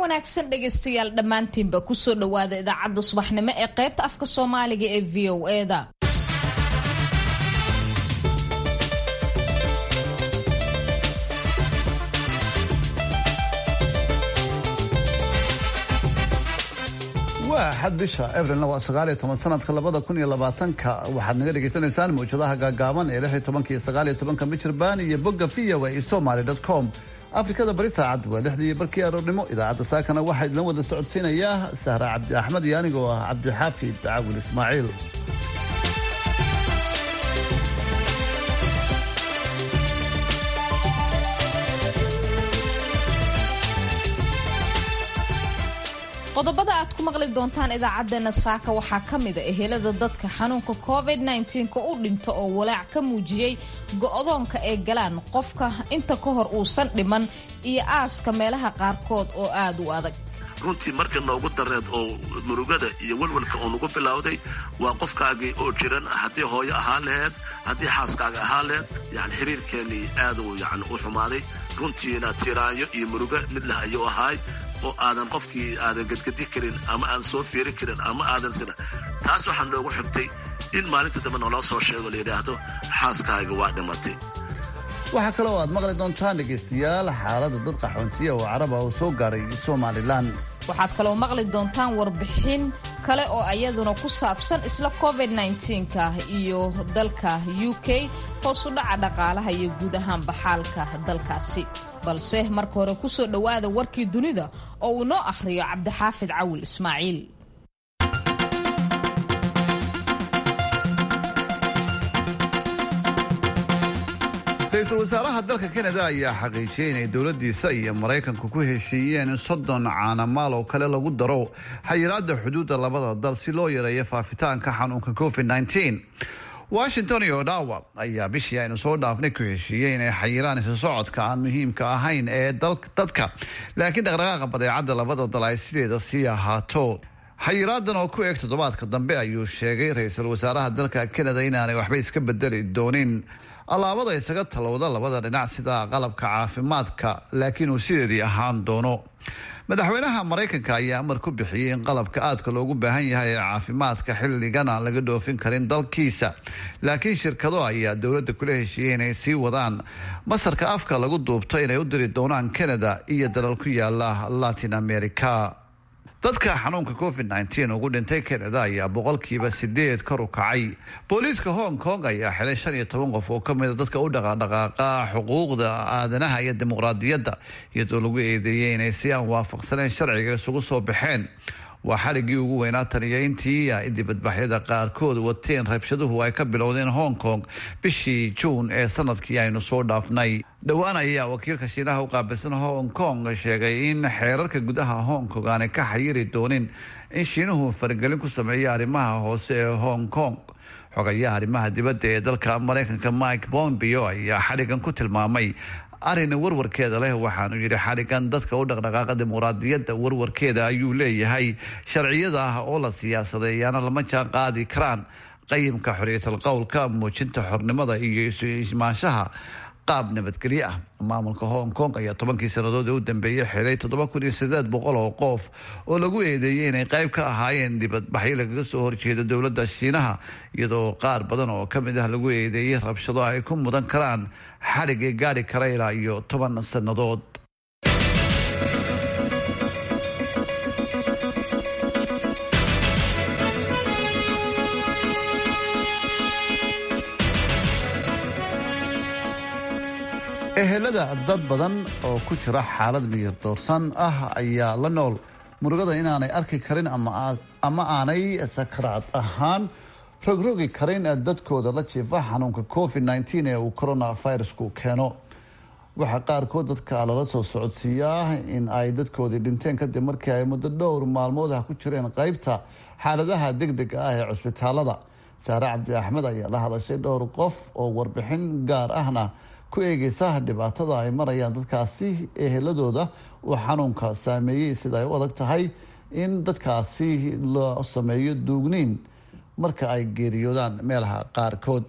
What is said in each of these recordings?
wanaagsan dhegaystayaal dhammaantiinba kusoo dhowaada idaacadda subaxnimo ee qaybta afka soomaaliga ee v o eda waa xad bisha abrilna waa sagaaliyo toban sanadka labada kun iyo labaatanka waxaad naga dhegaysanaysaan mawjadaha gaagaaban ee lix iyo tobanka iyo sagaal iyo tobanka michirbaan iyo bogga v o a somaly dot com afrikada bari saacad waa lixdii barkii aroornimo idaacadda saakana waxaa idin wada socodsiinayaa sahra cabdi axmed iyo anigoo ah cabdixaafid caawil ismaaciil qodobada aad ku maqli doontaan idaacadeena saaka waxaa ka mida ehelada dadka xanuunka covid nka u dhinto oo walaac ka muujiyey go'doonka ay galaan qofka inta ka hor uusan dhiman iyo aaska meelaha qaarkood oo aad u adag runtii markii noogu dareed oo murugada iyo welwelka uu nagu bilowday waa qofkaagii oo jiran haddii hooyo ahaan laheed haddii xaaskaaga ahaan laheed yani xiriirkeennii aaduu yani u xumaaday runtiina tiraanyo iyo murugo mid leh ayuu ahaay oo aadan qofkii aadan gedgedi karin ama aadan soo fiiri karin ama aadan sina taas waxaa noogu xigtay in maalinta dambe naloo soo sheego la yidhaahdo xaaskaaga waa dhimatay waxaa kaloo aad maqli doontaan dhegaystayaal xaaladda dad qaxoontiya oo caraba uu soo gaadhay somalilan waxaad kaloo maqli doontaan warbixin kale oo ayaduna ku saabsan isla covid nka iyo dalka u k hoosu dhaca dhaqaalaha iyo guud ahaanba xaalka dalkaasi balse marka hore ku soo dhowaada warkii dunida oo uu noo akhriyo cabdixaafid cawil ismaaciil ra-iisul wasaaraha dalka kanada ayaa xaqiijiyey inay dowladdiisa iyo maraykanku ku heshiiyeen in soddon caanamaal oo kale lagu daro xayiraadda xuduudda labada dal si loo yareeyo faafitaanka xanuunka covid nteen washington iyo odawa ayaa bishii aynu soo dhaafnay ku heshiiyey inay xayiraan isu socodka aan muhiimka ahayn ee dadka laakiin dhaqdhaqaaqa badeecadda labada dal ay sideeda sii ahaato xayiraadan oo ku eeg toddobaadka dambe ayuu sheegay ra-iisul wasaaraha dalka kanada inaanay waxba iska bedeli doonin allaabada isaga talowda labada dhinac sida qalabka caafimaadka laakiin uu sideedii ahaan doono madaxweynaha maraykanka ayaa amar ku bixiyey in qalabka aadka loogu baahan yahay ee caafimaadka xilligan aan laga dhoofin karin dalkiisa laakiin shirkado ayaa dowladda kula heshiiyey inay sii wadaan masarka afka lagu duubto inay u diri doonaan canada iyo dalal ku yaala latin america dadka xanuunka covid nteen ugu dhintay canada ayaa boqolkiiba sideed kor u kacay booliiska hong kong ayaa xilay shan iyo toban qof oo kamida dadka u dhaqaadhaqaaqa xuquuqda aadanaha iyo dimuqraadiyadda iyadoo lagu eedeeyey inay si aan waafaqsaneen sharciga isugu soo baxeen waa xaligii ugu weynaa taniyo intii dibadbaxyada qaarkood wateen rabshaduhu ay ka bilowdeen hong kong bishii juun ee sanadkii aynu soo dhaafnay dhowaan ayaa wakiilka shiinaha u qaabilsan hong kong sheegay in xeerarka gudaha hong kong aanay ka xayiri doonin in shiinuhu faragelin ku sameeya arrimaha hoose ee hong kong xogayaha arrimaha dibadda ee dalka maraykanka mike bombeo ayaa xadhigan ku tilmaamay arina warwarkeeda leh waxaanu yidhi xadhigan dadka u dhaqdhaqaaqa dimuqraadiyadda warwarkeeda ayuu leeyahay sharciyada ah oo la siyaasadeeyaana lama jaan qaadi karaan qayimka xorriyatal qowlka muujinta xornimada iyo isu imaanshaha qaab nabadgelyo ah maamulka hong kong ayaa tobankii sannadood ee u dambeeyey xilay toddoba kun iyo sideed boqol oo qof oo lagu eedeeyey inay qayb ka ahaayeen dibadbaxyo lagaga soo horjeedo dowladda shiinaha iyadoo qaar badan oo ka mid ah lagu eedeeyey rabshado ay ku mudan karaan xadhigii gaadhi kara ilaa iyo toban sannadood ehelada dad badan oo ku jira xaalad miyir doorsan ah ayaa la nool murugada inaanay arki karin ama aanay sakaraad ahaan rogrogi karin dadkooda la jiifa xanuunka covid nteen ee uu coronavirusku keeno waxaa qaarkood dadka lala soo socodsiiyaa in ay dadkoodii dhinteen kadib markii ay muddo dhowr maalmood ah ku jireen qeybta xaaladaha degdega ah ee cusbitaalada saare cabdi axmed ayaa la hadashay dhowr qof oo warbixin gaar ahna ku eegeysa dhibaatada ay marayaan dadkaasi eheladooda uu xanuunka saameeyey sida ay u adag tahay in dadkaasi loo sameeyo duugniin marka ay geeriyoodaan meelaha qaarkood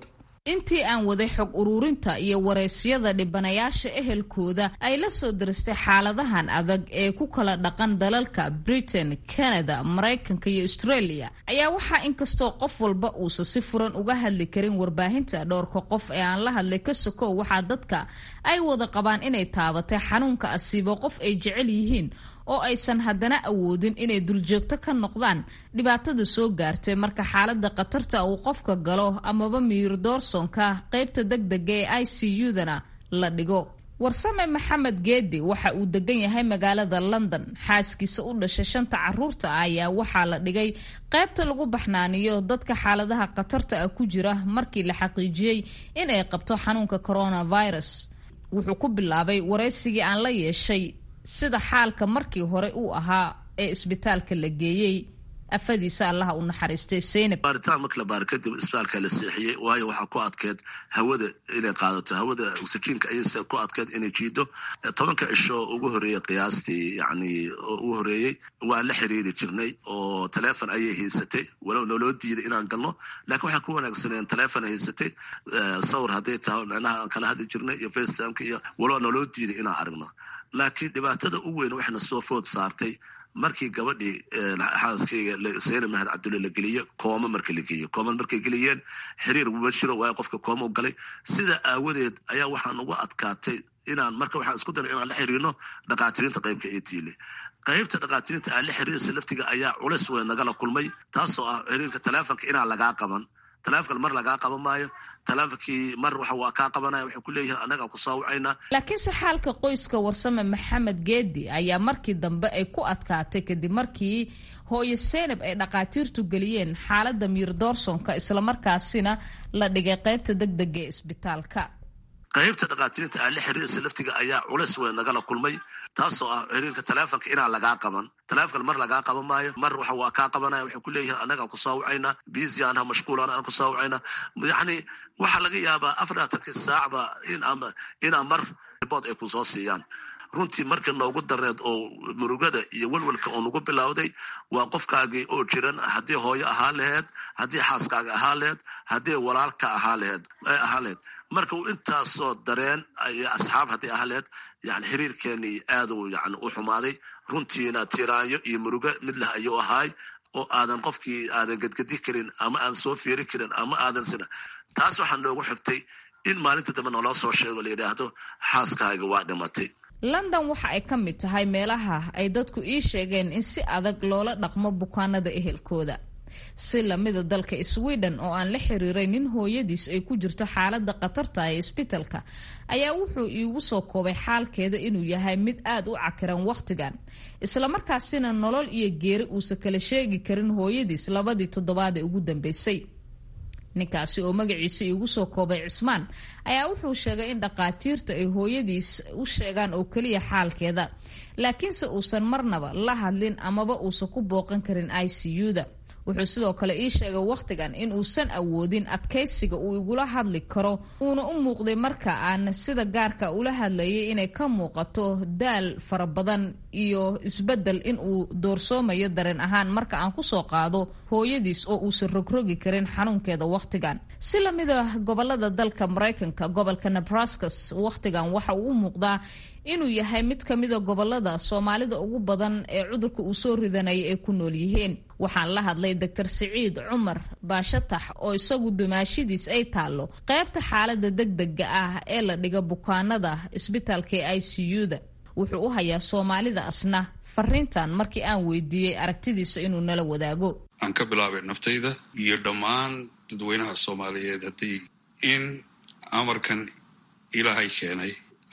intii aan waday xog ururinta iyo waraysyada dhibanayaasha ehelkooda ay la soo diristay xaaladahan adag ee ku kala dhaqan dalalka britain canada maraykanka iyo australia ayaa waxaa inkastoo qof walba uusan si furan uga hadli karin warbaahinta dhowrka qof ee aan la hadlay ka sokow waxaa dadka ay wada qabaan inay taabatay xanuunka asiibo qof ay jecel yihiin oo aysan haddana awoodin inay duljoogto ka noqdaan dhibaatada soo gaartay marka xaalada khatarta uu qofka galo amaba miyir doorsonka qeybta degdega ee i c u-dana la dhigo warsame maxamed geedi waxa uu degan yahay magaalada london xaaskiisa u dhashay shanta caruurta ah ayaa waxaa la dhigay qaybta lagu baxnaaniyo dadka xaaladaha khatarta ah ku jira markii la xaqiijiyey in ay qabto xanuunka coronavirus wuxuu ku bilaabay waraysigii aan la yeeshay sida xaalka markii hore uu ahaa ee isbitaalka la geeyey afadiisa allaha u naxariistay seynab baaritaan marka la baari kadib isbitaalka la seexiyey waayo waxaa ku adkeed hawada inay qaadato hawada oxygenka ayayse ku adkeed inay jiido tobanka cisho ugu horeeyey qiyaastii yani ugu horeeyey waan la xiriiri jirnay oo taleefon ayay haysatay walow naloo diiday inaan galno laakiin waxaa ku wanaagsaneen taleefon haysatay sawir hadday tahay micnaha aan kala hadli jirnay iyo facetimeka iyo walow naloo diiday inaan aragno laakiin dhibaatada u weyn waxayna soo food saartay markii gabadhii xaaskayga sayna mahad cabdulle la geliye kooma marka la geeyo koomad markay geliyeen xiriir uma jiro waayo qofka kooma u galay sida aawadeed ayaa waxaan uga adkaatay inaan marka waxaan isku daray inaan la xiriirno dhaqaatiriinta qaybka etiile qaybta dhaqaatiriinta aan la xiriiraysa laftiga ayaa culeys weyn nagala kulmay taasoo ah xiriirka taleefonka inaan lagaa qaban taleefonkan mar lagaa qaban maayo taleefonkii mar waxa waa kaa qabanaya waxay ku leeyihiin annagaa ku saawacaynaa laakiinse xaalka qoyska warsame maxamed geedi ayaa markii dambe ay ku adkaatay kadib markii hooyo seynab ay dhaqaatiirtu geliyeen xaaladda miir doorsonka islamarkaasina la dhigay qaybta degdega ee isbitaalka qaybta dhaqaatiriinta aan la xiriiraysa laftiga ayaa culeys weyn nagala kulmay taasoo ah xiriirka taleefonka inaan lagaa qaban taleefonkan mar lagaa qaban maayo mar waxa waa kaa qabanaya waxay ku leeyihiin annagaa ku saawacaynaa busy anha mashquulan aan ku saawacaynaa yacni waxaa laga yaabaa afarlaatanki saacba in ama inaa mar ribood ay ku soo siiyaan runtii markii noogu dareed oo murugada iyo welwelka oo nagu bilowday waa qofkaagii oo jiran haddii hooyo ahaa laheed haddii xaaskaaga ahaa laheed haddii walaalka ahaa laheed ahaa laheed marka uu intaasoo dareen iyo asxaab haddii ahaa laheed yani xiriirkeenii aaduu yani u xumaaday runtiina tiraanyo iyo murugo mid leh ayuu ahaay oo aadan qofkii aadan gedgedi karin ama aadan soo fiiri karin ama aadan sina taas waxaa noogu xigtay in maalinta dambe naloo soo sheego la yidhaahdo xaaskaaga waa dhimatay london waxa ay ka mid tahay meelaha ay dadku ii sheegeen in si adag loola dhaqmo bukaanada ehelkooda si lamida dalka sweden oo aan la xiriiray nin hooyadiis ay ku jirto xaalada khatarta ee isbitalka ayaa wuxuu iigu soo koobay xaalkeeda inuu yahay mid aada u cakiran wakhtigan islamarkaasina nolol iyo geeri uusan kala sheegi karin hooyadiis labadii toddobaad ee ugu dambeysay ninkaasi oo magaciisa iigu soo koobay cismaan ayaa wuxuu sheegay in dhaqaatiirta ay hooyadiis u sheegaan oo keliya xaalkeeda laakiinse uusan marnaba la hadlin amaba uusan ku booqan karin i c u-da wuxuu sidoo kale ii sheegay wakhtigan in uusan awoodin adkaysiga uu igula hadli karo uuna u muuqday marka aan sida gaarka ula hadlayay inay ka muuqato daal fara badan iyo isbedel in uu doorsoomayo dareen ahaan marka aan kusoo qaado hooyadiis oo uusan rogrogi karin xanuunkeeda wakhtigan si lamida gobolada dalka maraykanka gobolka nebraskas wakhtigan waxa uu u muuqdaa inuu yahay mid ka mida gobolada soomaalida ugu badan ee cudurka uu soo ridanaya ay ku nool yihiin waxaan la hadlay doctor siciid cumar baashatax oo isagu dumaashidiis ay taallo qaybta xaalada degdega ah ee la dhiga bukaanada isbitaalka ee i c u-da wuxuu u hayaa soomaalida asna fariintan markii aan weydiiyey aragtidiisa inuu nala wadaago aan ka bilaabay naftayda iyo dhammaan dadweynaha soomaaliyeed haddii in amarkan ilaahay keenay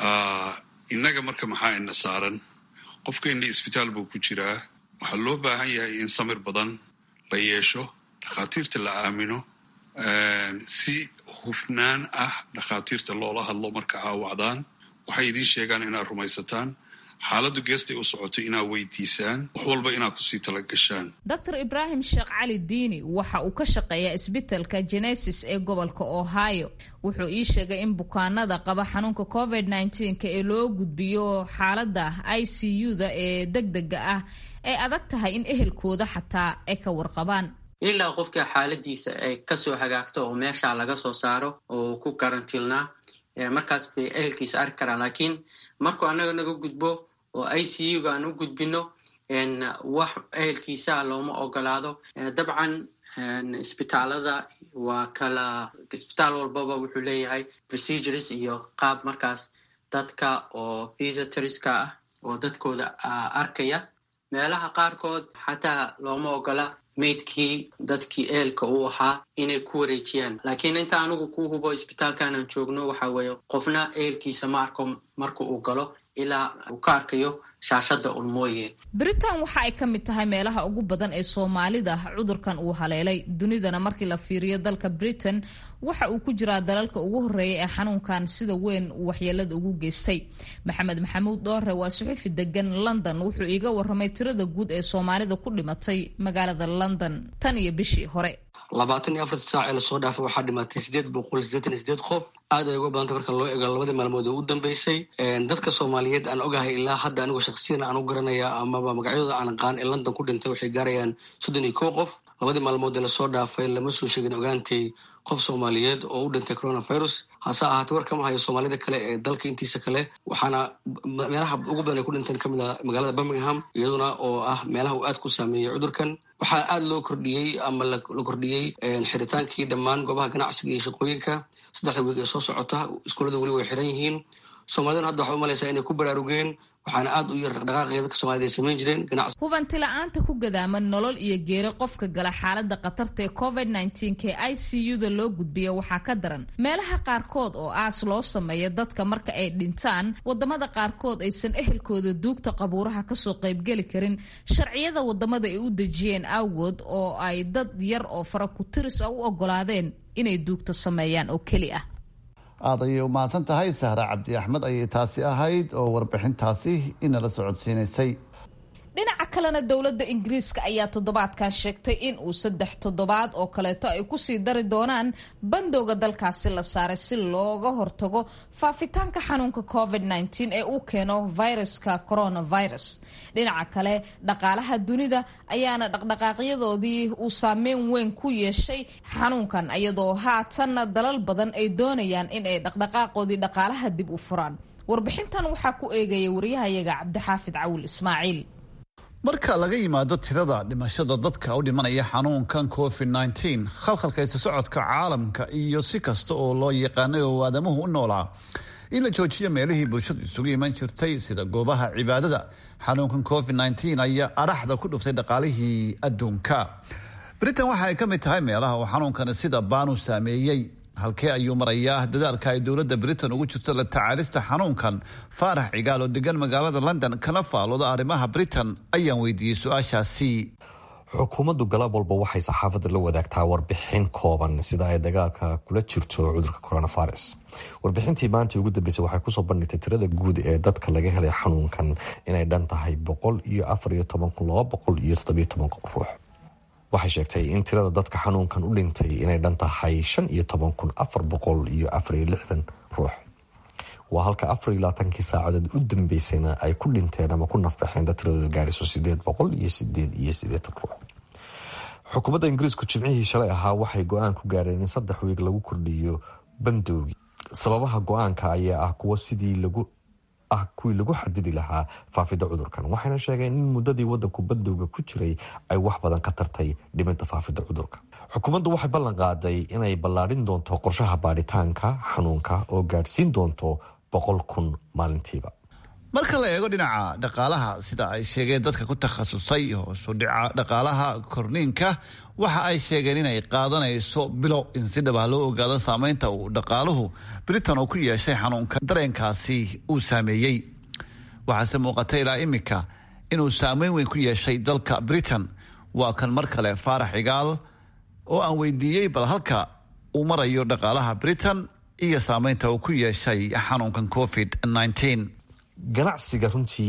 innaga marka maxaa ina saaran qofkeenni isbitaal buu ku jiraa waxaa loo baahan yahay in samir badan la yeesho dhakhaatiirta la aamino si hufnaan ah dhakhaatiirta loola hadlo marka aawacdaan waxay idiin sheegaan inaad rumaysataan xaaladdu geestay u socoto inaad weydiisaan wax walba inaad kusii talagashaan doctor ibraahim sheekh cali diini waxa uu ka shaqeeyaa isbitalka genesis ee gobolka ohio wuxuu ii sheegay in bukaanada qaba xanuunka covid nneteen-ka ee loo gudbiyo xaaladda i c u-da ee degdega ah ay adag tahay in ehelkooda xataa ay ka warqabaan ilaa qofka xaaladiisa ay kasoo hagaagto oo meesha laga soo saaro oo ku karantiilnaa markaas bay ehelkiisa arki karaan laakiin markuu annaga naga gudbo oo i c u ga aan u gudbino wax ehelkiisa looma ogolaado dabcan isbitaalada waa kala isbitaal walbaba wuxuu leeyahay procedures iyo qaab markaas dadka oo visitorska ah oo dadkooda arkaya meelaha qaarkood xataa looma ogola maydkii dadkii eelka uu ahaa inay ku wareejiyaan laakiin inta anigu ku hubo isbitaalkanaan joogno waxa weeye qofna eelkiisa ma arko marka uu galo ilaa uu ka arkayo shaashada un mooye britain waxa ay ka mid tahay meelaha ugu badan ee soomaalida cudurkan uu haleelay dunidana markii la fiiriyo dalka britain waxa uu ku jiraa dalalka ugu horeeya ee xanuunkan sida weyn uu waxyeelada ugu geystay maxamed maxamuud dhoore waa suxufi degan london wuxuu iiga waramay tirada guud ee soomaalida ku dhimatay magaalada london tan iyo bishii hore labaatan iyo afarta saac ee lasoo dhaafay waxaa dhimatay sideed boqol sideetan iyo sideed qof aad ay uga badantay marka loo eego labadii maalmood oo u dambeysay dadka soomaaliyeed aan ogahay ilaa hadda anigoo shaksiyan aan u garanaya amaba magacyadooda aan aqaan ee london ku dhintay waxay gaarayaan soddon iyo kow qof labadii maalmood ee lasoo dhaafay lama soo sheegin ogaantay qof soomaaliyeed oo u dhintay coronavirus hase ahaatee war kama hayo soomaalida kale ee dalka intiisa kale waxaana meelaha ugu badan ay ku dhinteen kamid a magaalada birmingham iyaduna oo ah meelaha uu aad ku saameeyey cudurkan waxaa aada loo kordhiyey ama la kordhiyey xiritaankii dhammaan goobaha ganacsiga iyo shaqooyinka saddexda weeg ee soo socota iskuullada weli way xiran yihiin soomaalidana hadda waxaa umalaysaa inay ku baraarugeen waxaana aada u yar dhaqdhaqaaqaya dadka somalida ay samayn jireen ganacsi hubanti la-aanta ku gadaaman nolol iyo geeri qofka gala xaaladda khatarta ee covid nneteen-ka ee i c u-da loo gudbiya waxaa ka daran meelaha qaarkood oo aas loo sameeya dadka marka ay dhintaan wadamada qaarkood aysan ehelkooda duugta qabuuraha kasoo qaybgeli karin sharciyada wadamada ay u dejiyeen awgood oo ay dad yar oo fara ku tiris a u ogolaadeen inay duugta sameeyaan oo keli ah aad ayay u mahadsan tahay sahra cabdi axmed ayay taasi ahayd oo warbixintaasi inala socodsiinaysay dhinaca kalena dowladda ingiriiska ayaa toddobaadkan sheegtay in uu saddex toddobaad oo kaleeto ay kusii dari doonaan bandowga dalkaasi la saaray si looga hortago faafitaanka xanuunka covid nteen ee uu keeno viruska coronavirus dhinaca kale dhaqaalaha dunida ayaana dhaqdhaqaaqyadoodii uu saameyn weyn ku yeeshay xanuunkan iyadoo haatanna dalal badan ay doonayaan in ay dhaqdhaqaaqoodii dhaqaalaha dib u furaan warbixintan waxaa ku eegaya waryahayaga cabdixaafid cawil ismaaciil marka laga yimaado tirada dhimashada dadka u dhimanaya xanuunkan covid nteen khalkhalka isa socodka caalamka iyo si kasta oo loo yaqaanay oo aadamuhu u noolaa in la joojiyo meelihii bulshadu isugu iman jirtay sida goobaha cibaadada xanuunkan covid nteen ayaa araxda ku dhuftay dhaqaalihii adduunka britain waxa ay ka mid tahay meelaha uu xanuunkani sida baanu saameeyey halkee ayuu marayaa dadaalka ay dowladda britain ugu jirto la tacaalista xanuunkan faarax cigaal oo degan magaalada london kana faalooda arrimaha britain ayaan weydiiyey su-aashaasi xukuumaddu galab walba waxay saxaafadda la wadaagtaa warbixin kooban sida ay dagaalka kula jirto cudurka coronavirus warbixintii maanta ugu dambeysay waxay kusoo bandhigtay tirada guud ee dadka laga helay xanuunkan inay dhan tahay boqol iyo afar iyo toban kun laba boqol iyo toddobiyo toban ruux waxay sheegtay in tirada dadka xanuunkan u dhintay inay dhan tahay shan iyo toban kun afar boqol iyo afar iyo lixdan ruux waa halka afar iyo labaatankii saacadood u dambeysayna ay ku dhinteen ama ku nafbaxeen dad tiradooda gaadhiso sideed boqol iyo sideed iyo sideetan ruux xukuumadda ingiriisku jimcihii shalay ahaa waxay go-aan ku gaadheen in saddex wiig lagu kordhiyo bandowgi sababaha go-aanka ayaa ah kuwa sidii lagu ah kuwii lagu xadidi lahaa faafidda cudurkan waxayna sheegeen in muddadii wadanku bandowga ku jiray ay wax badan ka tartay dhimidda faafidda cudurka xukuumaddu waxay ballan qaaday inay ballaadhin doonto qorshaha baadhitaanka xanuunka oo gaadhsiin doonto boqol kun maalintiiba marka la eego dhinaca dhaqaalaha sida ay sheegeen dadka ku takhasusay hoosu dhica dhaqaalaha korniinka waxa ay sheegeen inay qaadanayso bilo in si dhaba loo ogaado saameynta uu dhaqaaluhu britain oo ku yeeshay xanuunka dareenkaasi uu saameeyey waxaase muuqata ilaa imika inuu saameyn weyn ku yeeshay dalka britain waa kan mar kale faarax cigaal oo aan weydiiyey bal halka uu marayo dhaqaalaha britain iyo saameynta uu ku yeeshay xanuunkan covid nteen ganacsiga runtii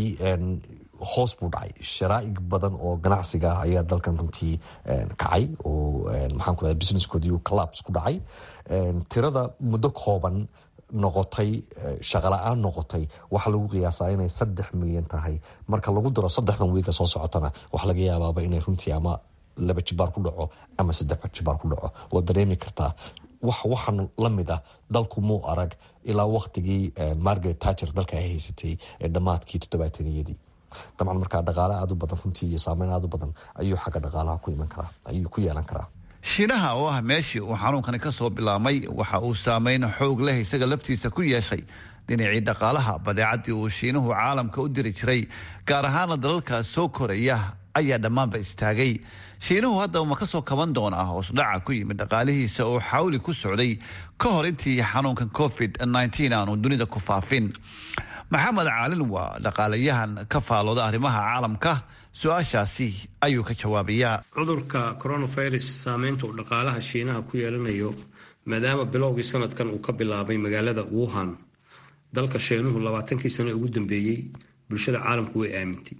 hoos buu dhacay sharaaig badan oo ganacsiga ah ayaa dalkan runtii kacay oo maxaan ku radaa businesskoodii collabs ku dhacay tirada muddo kooban noqotay shaqala-aan noqotay waxaa lagu qiyaasaa inay saddex milyan tahay marka lagu daro saddexdan wiiga soo socotana waxaa laga yaabaaba inay runtii ama laba jibaar ku dhaco ama saddex jibaar ku dhaco waad dareemi kartaa wax waxaan la mid ah dalku muu arag ilaa waktigii margaret tacher dalka ay haysatay ee dhammaadkii toddobaataniyadii dabcan markaa dhaqaale aada u badan runtii iyo saameyn aada u badan ayuu xagga dhaqaalaha ku iman karaa ayuu ku yeelan karaa shiinaha oo ah meeshii uu xanuunkani ka soo bilaabmay waxa uu saameyn xoog leh isaga laftiisa ku yeeshay dhinacii dhaqaalaha badeecadii uu shiinuhu caalamka u diri jiray gaar ahaana dalalka soo koraya ayaa dhammaanba istaagay shiinuhu haddaba ma ka soo kaban doonaa hoosdhaca ku yimid dhaqaalihiisa oo xawli ku socday ka hor intii xanuunkan covid aanu dunida ku faafin maxamed caalin waa dhaqaalayahan ka faalooda arrimaha caalamka su-aashaasi ayuu ka jawaabayaa cudurka coronavirus saameynta uu dhaqaalaha shiinaha ku yeelanayo maadaama bilowgii sanadkan uu ka bilaabay magaalada wuhan dalka shiinuhu labaatankii sano ugu dambeeyey bulshada caalamku way aamintay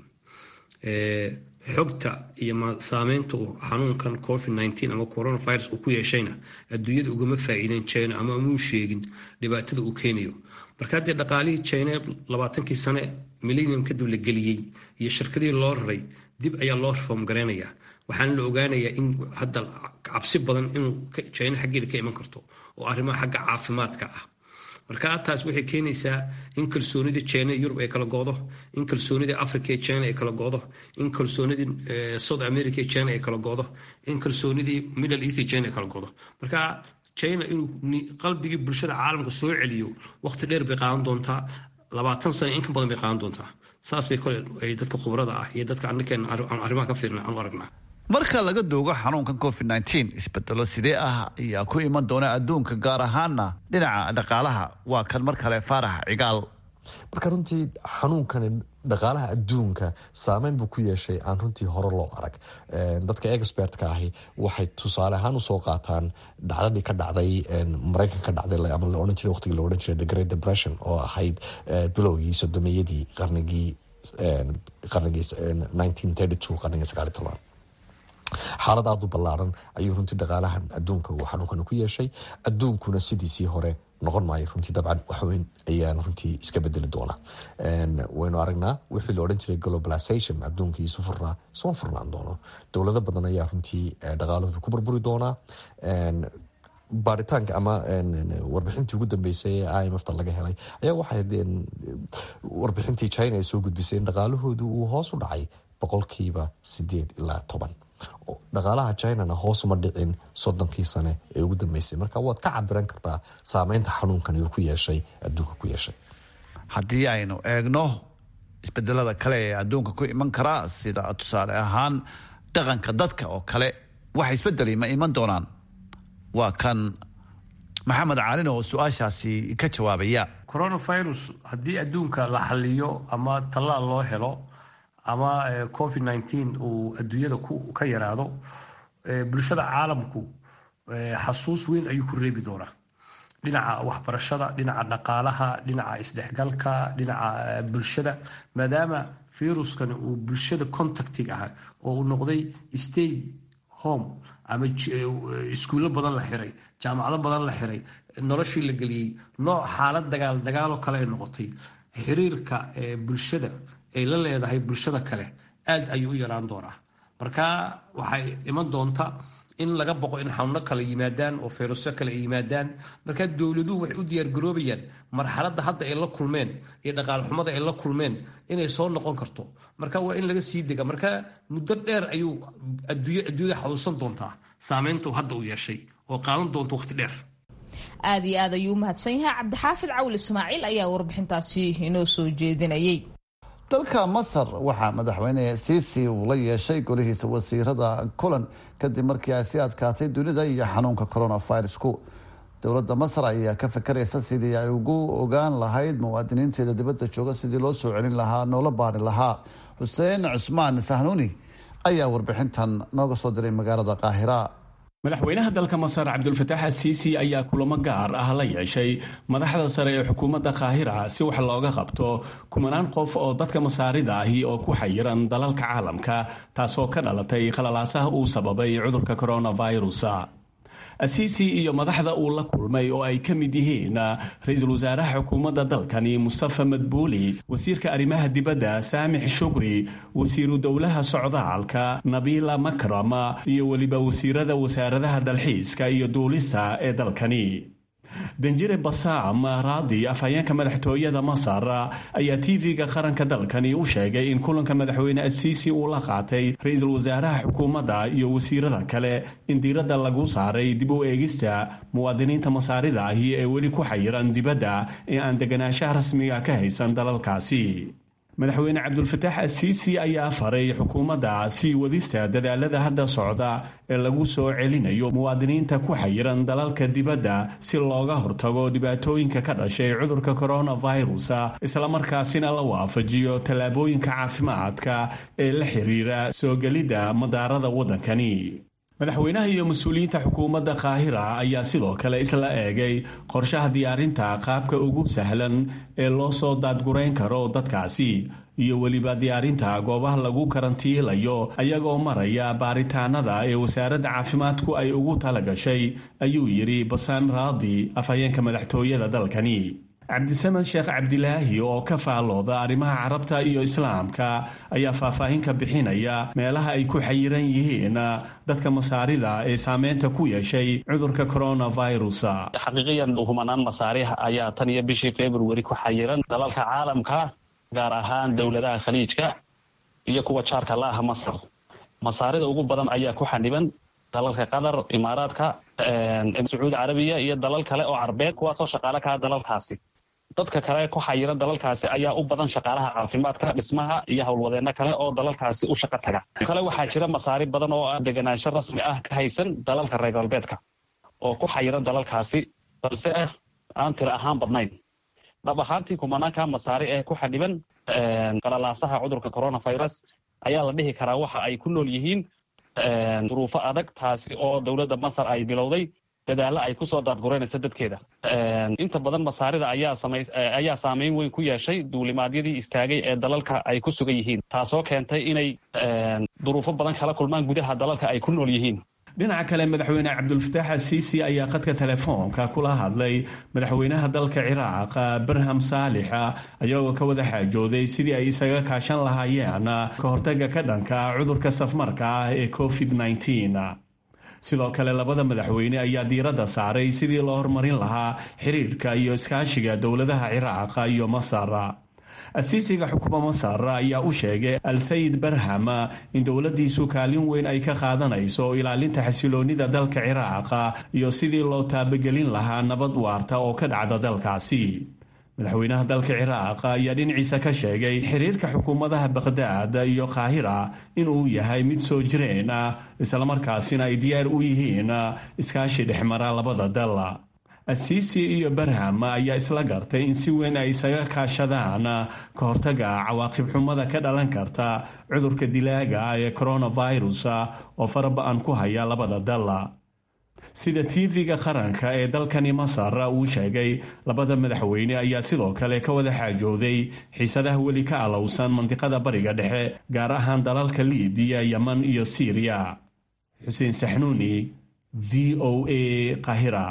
xogta iyo saameynta uu xanuunkan covid nteen ama coronavirus uu ku yeeshayna adduunyada ugama faa-iideen china ama amuu sheegin dhibaatada uu keenayo marka haddii dhaqaalihii china labaatankii sane millennium kadib la geliyey iyo shirkadihii loo raray dib ayaa loo reform gareynayaa waxaana la ogaanayaa in hadda cabsi badan inuu china xaggeeda ka iman karto oo arrimaha xagga caafimaadka ah marka taas waxay keenaysaa in kalsoonidii china yurub ay kala go'do in kalsoonidii africa ee china ay kala go'do in kalsoonidii south america ee china ay kala go'do in kalsoonidii middle east ee china ay kala go'do marka china inuu qalbigii bulshada caalamka soo celiyo waqti dheer bay qaadan doontaa labaatan sano in ka badan bay qaadan doontaa saas bay kole ay dadka khubrada ah iyo dadka annakeena aan arrimaha ka fiirna aan u aragnaa marka laga doogo xanuunkan covid nteen isbedelo sidee ah ayaa ku iman doona adduunka gaar ahaana dhinaca dhaqaalaha waa kan mar kale faarax cigaal marka runtii xanuunkani dhaqaalaha adduunka saameyn buu ku yeeshay aan runtii hore loo arag dadka expertka ahi waxay tusaale ahaan usoo qaataan dhacdadii ka dhacday maraykanka ka dhacday ama la odhan jiray waqtigii la odhan jiray the great depression oo ahayd bilowgii sodomeyadii qarnigii qarnigii nineteen thirty two qarnigii sagaali toban xaalad aada u ballaaran ayuu runtii dhaqaalaha adduunka uu xanuunkani ku yeeshay adduunkuna sidiisii hore noqon maayo runtii dabcan waxweyn ayaan runtii iska bedeli doona waynu aragnaa wixii la odhan jiray globalization adduunkii isu furnaa isuma furnaan doono dowlado badan ayaa runtii dhaqaalahooda ku burburi doonaa baaritaanka ama warbixintii ugu dambeysay ee i m f ta laga helay ayaa waxay warbixintii china ay soo gudbisay in dhaqaalahoodu uu hoos u dhacay boqolkiiba sideed ilaa toban dhaqaalaha chinana hoosuma dhicin soddonkii sane ee ugu dambeysay marka waad ka cabiran kartaa saameynta xanuunkan uu ku yeeshay adduunka ku yeeshay haddii aynu eegno isbedelada kale ee adduunka ku iman karaa sida tusaale ahaan dhaqanka dadka oo kale wax isbedeli ma iman doonaan waa kan maxamed caalin oo su-aashaasi ka jawaabaya coronavirus haddii adduunka la xaliyo ama tallaal loo helo ama covid nteen uu adduunyada ka yaraado bulshada caalamku xasuus weyn ayuu ku reebi doonaa dhinaca waxbarashada dhinaca dhaqaalaha dhinaca isdhexgalka dhinaca bulshada maadaama viruskani uu bulshada contactig ah oo uu noqday stay home ama iskuullo badan la xiray jaamacado badan la xiray noloshii la geliyey nooc xaalad dagaal dagaaloo kale ay noqotay xiriirka bulshada ay la leedahay bulshada kale aad ayuu u yaraan doonaa marka waxay iman doonta in laga boqo in xanuuno kale yimaadaan oo fayrusyo kale ay yimaadaan markaa dowladuhu waxay u diyaargaroobayaan marxaladda hadda ay la kulmeen iyo dhaqaal xumada ay la kulmeen inay soo noqon karto marka waa in laga sii dega marka muddo dheer ayuu adduunyada xaduusan doontaa saameyntu hadda u yeeshay oo qaadan doonta waqti dheer aada iyo aad ayuu u mahadsan yahay cabdixaafid cawil ismaaciil ayaa warbixintaasi inoo soo jeedinayay dalka masar waxaa madaxweyne siisi uu la yeeshay golihiisa wasiirada kulan kadib markii ay sii adkaatay dunida iyo xanuunka coronavirusku dowladda masar ayaa ka fakaraysa sidii ay ugu ogaan lahayd muwaadiniinteeda dibadda jooga sidii loo soo celin lahaa noola baari lahaa xuseen cusmaan sahnuuni ayaa warbixintan nooga soo diray magaalada qaahira madaxweynaha dalka masar cabdulfataax asiisi ayaa kulamo gaar ah la yeeshay madaxda sare ee xukuumadda kaahira si wax looga qabto kumanaan qof oo dadka masaarida ahi oo ku xayiran dalalka caalamka taasoo ka dhalatay khalalaasaha uu sababay cudurka coronavirus asiisi iyo madaxda uu la kulmay oo ay ka mid yihiin ra-iisul wasaaraha xukuumadda dalkani mustafa madbuuli wasiirka arrimaha dibadda saamix shukri wasiiru dowlaha socdaalka nabiila makram iyo weliba wasiirada wasaaradaha dalxiiska iyo duulista ee dalkani danjire basaam raadi afhayeenka madaxtooyada masar ayaa tv-ga qaranka dalkani u sheegay in kulanka madaxweyne asiisi uu la qaatay ra-iisul wasaaraha xukuumadda iyo wasiirada kale in diiradda lagu saaray dib u eegista muwaadiniinta masaarida ahi ee weli ku xayiran dibadda ee aan deganaanshaha rasmiga ka haysan dalalkaasi madaxweyne cabdulfataax asiisi ayaa faray xukuumadda sii wadista dadaalada hadda socda ee lagu soo celinayo muwaadiniinta ku xayiran dalalka dibadda si looga hortago dhibaatooyinka ka dhashay cudurka coronavirus islamarkaasina la waafajiyo tallaabooyinka caafimaadka ee la xiriira soo gelidda madaarada waddankani madaxweynaha iyo mas-uuliyiinta xukuumadda qaahira ayaa sidoo kale isla eegay qorshaha diyaarinta qaabka ugu sahlan ee loo soo daadgurayn karo dadkaasi iyo weliba diyaarinta goobaha lagu karantiilayo ayagoo maraya baaritaanada ee wasaaradda caafimaadku ay ugu talagashay ayuu yidhi basaam raadi afhayeenka madaxtooyada dalkani cabdisamed sheekh cabdilaahi oo ka faalooda arrimaha carabta iyo islaamka ayaa faahfaahin ka bixinaya meelaha ay ku xayiran yihiin dadka masaarida ee saameynta ku yeeshay cudurka coronavirus xaqiiqiyan humanaan masaarix ayaa tan iyo bishii february ku xayiran dalalka caalamka gaar ahaan dowladaha khaliijka iyo kuwa jaarka la ah masar masaarida ugu badan ayaa ku xaniban dalalka qatar imaaraadka sacuudi carabiya iyo dalal kale oo carbeed kuwaasoo shaqaale kaha dalalkaasi dadka kale ku xayiran dalalkaasi ayaa u badan shaqaalaha caafimaadka dhismaha iyo howlwadeenno kale oo dalalkaasi u shaqo taga kale waxaa jira masaari badan oo aan deganaansho rasmi ah ka haysan dalalka reer galbeedka oo ku xayiran dalalkaasi balse aan tiro ahaan badnayn dhab ahaantii kumanaanka masaari ee ku xadhiban qalalaasaha cudurka coronavirus ayaa la dhihi karaa waxa ay ku nool yihiin duruufo adag taasi oo dowladda masar ay bilowday dadaallo ay kusoo daadgureynaysa dadkeeda inta badan masaarida ayaa saameyn weyn ku yeeshay duulimaadyadii istaagay ee dalalka ay ku sugan yihiin taasoo keentay inay duruufo badan kala kulmaan gudaha dalalka ay ku nool yihiin dhinaca kale madaxweyne cabdulfataax asiisi ayaa qadka telefoonka kula hadlay madaxweynaha dalka ciraaq barham saalixa ayagoo ka wada xaajooday sidii ay isaga kaashan lahaayeen ka hortaga ka dhanka cudurka safmarka ah ee covid nneteen sidoo kale labada madaxweyne ayaa diiradda saaray sidii loo horumarin lahaa xiriirka iyo iskaashiga dowladaha ciraaq iyo masar asiisiga xukuma masar ayaa u sheegay al-sayid barham in dowladdiisu kaalin weyn ay ka qaadanayso ilaalinta xasiloonida dalka ciraaq iyo sidii loo taabagelin lahaa nabad waarta oo ka dhacda dalkaasi madaxweynaha dalka ciraaq ayaa dhinaciisa ka sheegay xiriirka xukuumadaha baqhdaad iyo qaahira inuu yahay mid soo jireen ah islamarkaasina ay diyaar u yihiin iskaashi dhexmara labada dal asiisi iyo barham ayaa isla gartay in si weyn ay isaga kaashadaan ka hortaga cawaaqib xumada ka dhalan karta cudurka dilaaga ee coronavirus oo faraba-an ku haya labada dal sida tv-ga qaranka ee dalkani masar uu sheegay labada madaxweyne ayaa sidoo kale ka wada xaajooday xiisadaha weli ka alowsan mandiqada bariga dhexe gaar ahaan dalalka libiya yeman iyo syriya xuseen saxnuuni v o a qahira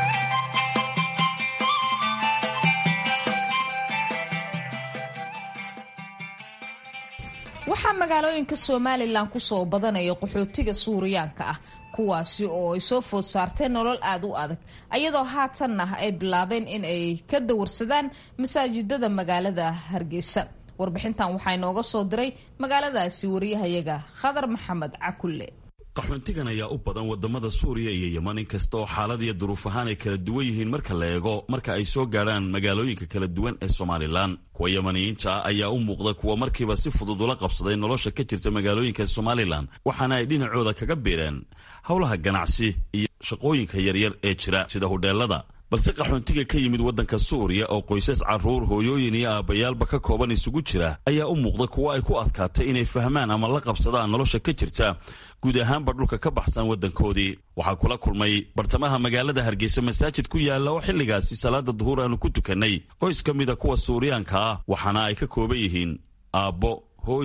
waxaa magaalooyinka somalilan kusoo badanaya qaxootiga suuriyaanka ah kuwaasi oo ay soo food saarteen nolol aada u adag ayadoo haatanna ay bilaabeen in ay ka dawarsadaan masaajidada magaalada hargeysa warbixintan waxaa inooga soo diray magaaladaasi wariyahayaga khadar maxamed cakulle qaxoontigan ayaa u badan wadamada suuriya iyo yeman inkasta oo xaalad iyo duruuf ahaan ay kala duwan yihiin marka la eego marka ay soo gaadhaan magaalooyinka kala duwan ee somalilan kuwa yamaniyiinta ah ayaa u muuqda kuwa markiiba si fudud ula qabsaday nolosha ka jirta magaalooyinka somalilan waxaana ay dhinacooda kaga biireen howlaha ganacsi iyo shaqooyinka yaryar ee jira sida hudheelada balse qaxoontiga ka yimid waddanka suuriya oo qoysas carruur hooyooyin iyo aabbayaalba ka kooban isugu jira ayaa u muuqda kuwo ay ku adkaatay inay fahmaan ama la qabsadaan nolosha ka jirta guud ahaanba dhulka ka baxsan waddankoodii waxaa kula kulmay bartamaha magaalada hargeysa masaajid ku yaalla oo xilligaasi salaada duhuur aanu ku tukannay qoys ka mida kuwa suuriyaanka ah waxaana ay ka kooban yihiin aabbo hooyo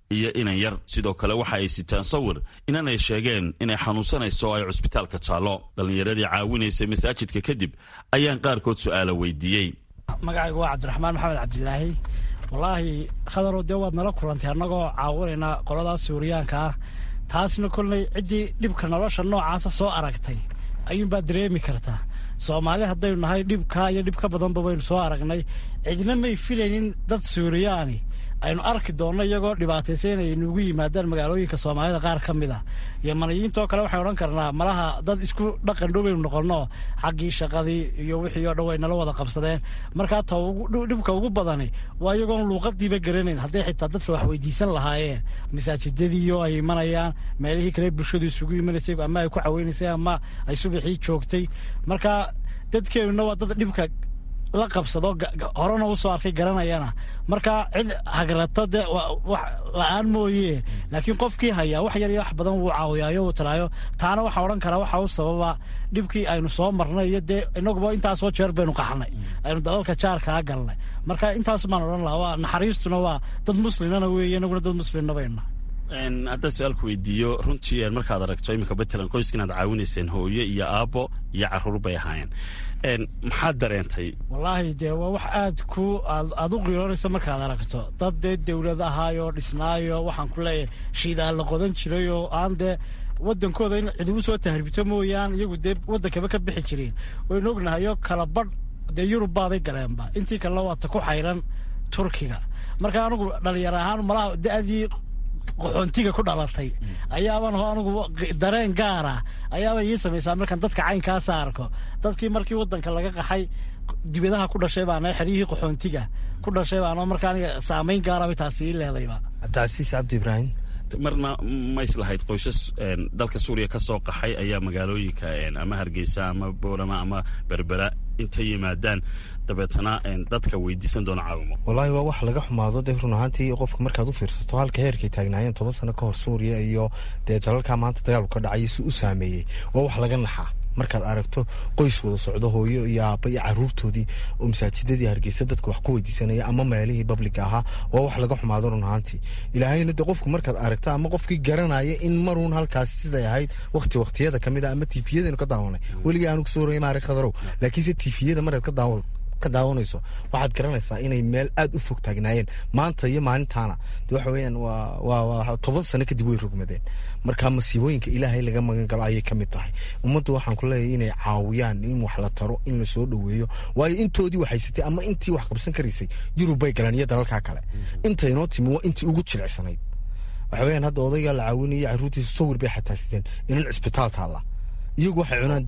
iyo inan yar sidoo kale waxa ay sitaan sawir inanay sheegeen inay xanuunsanayso oo ay cusbitaalka jaallo dhallinyaradii caawinaysay masaajidka kadib ayaan qaarkood su'aala weydiiyey magacaygu waa cabdiraxmaan maxamed cabdilaahi wallaahi khadarow dee waad nala kulantay annagoo caawinaynaa qoladaas suuriyaanka ah taasna kolley ciddii dhibka nolosha noocaasa soo aragtay ayuunbaad dareemi kartaa soomaali haddaynu nahay dhibkaa iyo dhib ka badanba baynu soo aragnay cidna may filaynin dad suuriyaani aynu arki doonno iyagoo dhibaataysa inay nugu yimaadaan magaalooyinka soomaalida qaar ka mid a yomaniyiintoo kale waxaynu odhan karnaa malaha dad isku dhaqan dhow baynu noqonno xaggii shaqadii iyo wixii oo dhan way nala wada qabsadeen markaa ta dhibka ugu badani waa iyagoon luuqadiiba garanayn hadday xitaa dadka wax weydiisan lahaayeen masaajidadiiyo ay imanayaan meelihii kale bulshadu isugu imanaysay ama ay ku caweynaysay ama ay subaxii joogtay marka dadkeenuna waa dad dhibka la qabsado horena u soo arkay garanayana marka cid hagrato dee wax la-aan mooye laakiin qofkii hayaa wax yar iyo wax badan wuu caawiyaayo uu talaayo taana waxaa odhan karaa waxa u sababa dhibkii aynu soo marnay iyo dee inaguba intaasoo jeer baynu qaxnay aynu dalalka jaarkaa galnay marka intaas baan odhan lahaa waa naxariistuna waa dad muslimana weeye inaguna dad muslimna baynu haddaan su-aalku weydiiyo runtii markaad aragto iminka matalan qoyska inaad caawinayseen hooyo iyo aabbo iyo caruur bay ahaayeen maxaad dareentay wallaahi dee waa wax aad ku aad u qiiroonayso markaad aragto dad dee dawlad ahaayoo dhisnaayo waxaan ku leeyahay shiidaa la qodan jiray oo aan dee waddankooda in cid ugu soo tahribto mooyaan iyagu dee waddankaba ka bixi jireen waynu ognahayo kala badh dee yurub baabay galeenba intii kalena waata ku xayran turkiga marka anugu dhalinyar ahaan malaha da-dii qaxoontiga ku dhalatay ayaaban anugu dareen gaara ayaaba ii samaysaa markaan dadka caynkaasa arko dadkii markii wadanka laga qaxay dibadaha ku dhashay baana xeryihii qaxoontiga ku dhashay baana markaa aniga saamayn gaaraba taasi ii leedayba cabdicasiis cabdi ibraahim marna ma islahayd qoysas dalka suuriya ka soo qaxay ayaa magaalooyinka ama hargeysa ama boorama ama berbera intay yimaadaan dabeetana dadka weydiisan doona caawimo wallaahi waa wax laga xumaado dee run ahaantii qofka markaad u fiirsato halka heerkay taagnaayeen toban sano ka hor suuriya iyo dee dalalkaa maanta dagaalku ka dhacay si u saameeyey waa wax laga naxaa markaad aragto qoys wada socdo hooyo iyo aaba iyo caruurtoodii oo masaajidadii hargeysa dadka wax ku weydiisanaya ama meelihii babliga ahaa waa wax laga xumaado run ahaantii ilaahayna de qofku markaad aragto ama qofkii garanaya in maruun halkaasi siday ahayd wakti waktiyada kamid a ama tifiyadaynu ka daawanay weligii aanu kasoo waraya maari khadarow laakiinse tifiyada markaad ka daawan ka daawanayso waxaad garanaysaa inay meel aada u fog taagnaayeen maanta iyo maalintaana de waxa weeyaan waa waa waa toban sano kadib way rogmadeen marka masiibooyinka ilaahay laga magan galo ayay ka mid tahay ummaddu waxaan ku leeyahay inay caawiyaan in wax la taro in la soo dhoweeyo waayo intoodii waxaysatay ama intii wax qabsan karaysay yurub bay galeen iyo dalalkaa kale intaynoo timi waa intii ugu jilicsanayd waxa weeyaan hadda odaygaa la caawinayay carruurtiisa sawir bay xataa sideen inan cisbitaal taalla iyagu waxay cunaan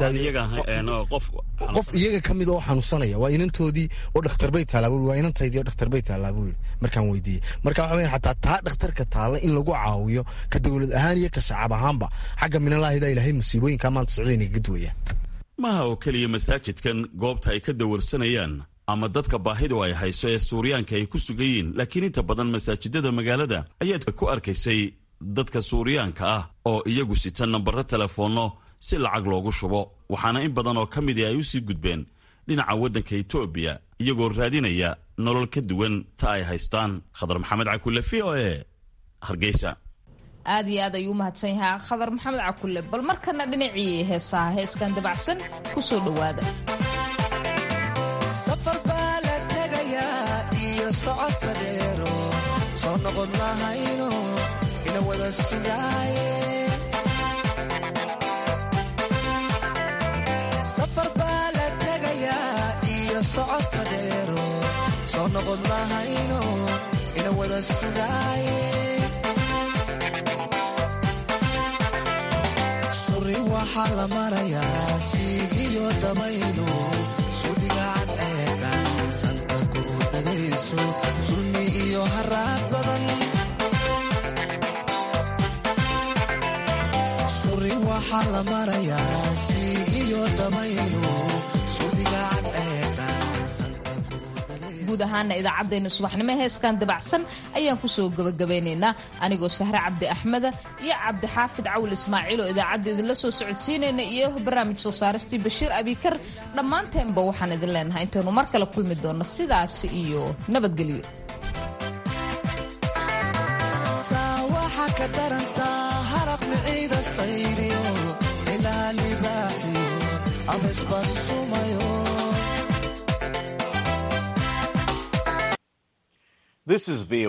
qof iyaga ka mid oo xanuunsanaya waa inantoodii oo dhakhtar taallaa waa inantaydii oo dhakhtar bay taallaa buu yidhi markaan weydiiyey marka waxa weyan xataa taa dhakhtarka taalla in lagu caawiyo ka dowlad ahaan iyo ka shacab ahaanba xagga minalaahida ilaahay masiibooyinkaa maanta socda inay kaga duwayaan maha oo keliya masaajidkan goobta ay ka dawarsanayaan ama dadka baahidu ay hayso ee suuriyaanka ay ku sugan yihiin laakiin inta badan masaajidada magaalada ayaad ku arkaysay dadka suuriyaanka ah oo iyagu sita nambaro telefoonno si lacag loogu shubo waxaana in badan oo ka midii ay u sii gudbeen dhinaca waddanka etoobiya iyagoo raadinaya nolol ka duwan ta ay haystaan khadar maxamed cakulle v o e hargeysa aad iyo aad ayuu u mahadsan yahaa khadar maxamed cakulle bal markana dhinacii heesaha heeskan dabacsan ku soo dhowaada safar baa la tegayaa iyo socodka dheero soo noqon lahayno ina wada sugaaye safar baa la tegayaa iyo socodka dheero soo noqon lahayno ina wada sugaaye suri waxaa la marayaa siigiyo dabaylo sudigaan ceegan santa kuu dagayso sulmi iyo haraad badan suri waxaa la marayaa siigiyo dabaylo sudigaan ceegan guud ahaana idaacaddeenna subaxnimo heeskan dabacsan ayaan kusoo gebagabaynaynaa anigoo sahre cabdi axmeda iyo cabdixaafid cawil ismaaciil oo idaacadda idinla soo socodsiinayna iyo barnaamij soo saaristii bashiir abikar dhammaanteenba waxaan idin leenahay intaynu mar kale kulmi doonno sidaasi iyo nabadgelyo ka darantaa haraq miciida sayriyo saylaha libaaxiyo abeesbaas sumayo This is VOA